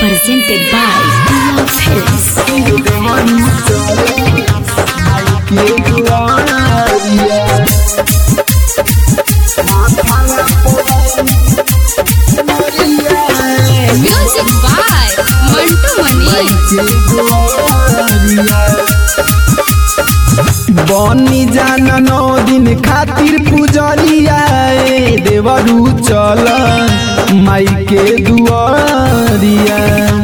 presented by Love Hills. Music by Mantu Mani. बनी जाना नौ दिन खातिर पुजरिया ए देवरू चल माई के दुआरिया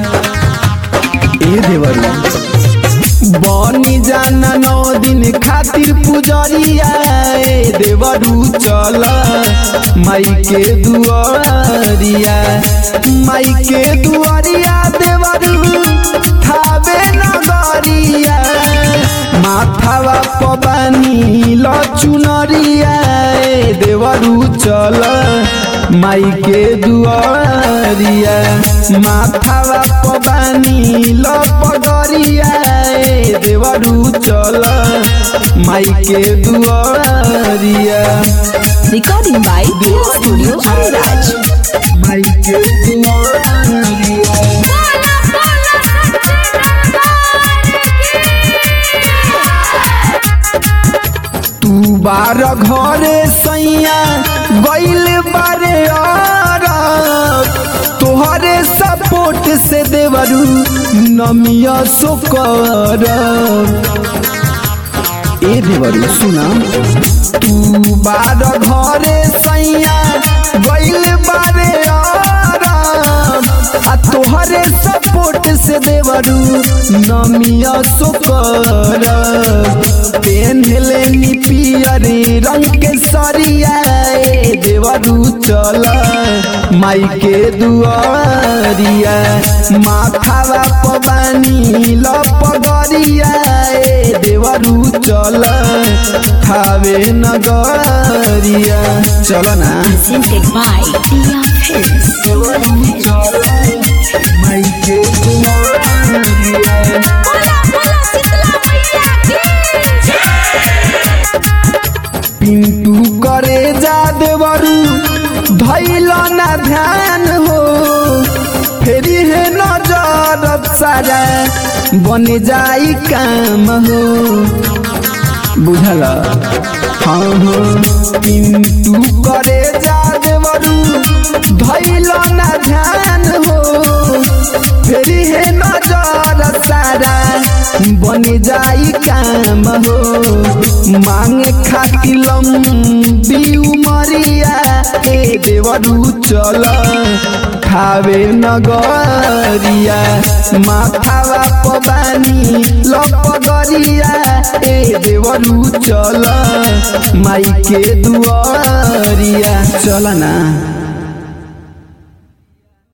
ए देवरू बनी जाना नौ दिन खातिर पुजरिया ए देवरू चल माई के दुआरिया माई के दुआरिया देवरू थावे नगरिया माथावा पबानी लचुनरिया ए देवरू चल माई के दुआरिया माथावा पबानी लपगरिया ए देवरू चल माई के दुआरिया Recording by Dear Studio Ariraj. माई के दुआरिया तू बार घरे सैया गइल बारे अरब तोहरे सपोर्ट से देवरू नमिया सोकर ए देवरू सुना तू बार घरे सैया गइल बारे अरब आ तोहरे सपोर्ट से देवरू नमिया सोकर पेन्हले नी पियरी रंग के सरिया ए देवरू चल माई के दुआरिया माथावा पबानी लपगरिया ए देवरू चल खावे नगरिया चल ना Presented by Love Hills. माई के दुआरिया पिंटू करे जा देवरू धैल ना ध्यान हो फेरी है नजर सारा बन जाई काम हो बुझल हाँ हो पिंटू करे जा देवरू धैल ना ध्यान हो फेरी है नजर सारा बन जाई काम हो मांगे खाती लंबी उमरिया ए देवरू चल खावे नगरिया माथावा पबानी लपगरिया ए देवरू चल माई के दुआरिया चल ना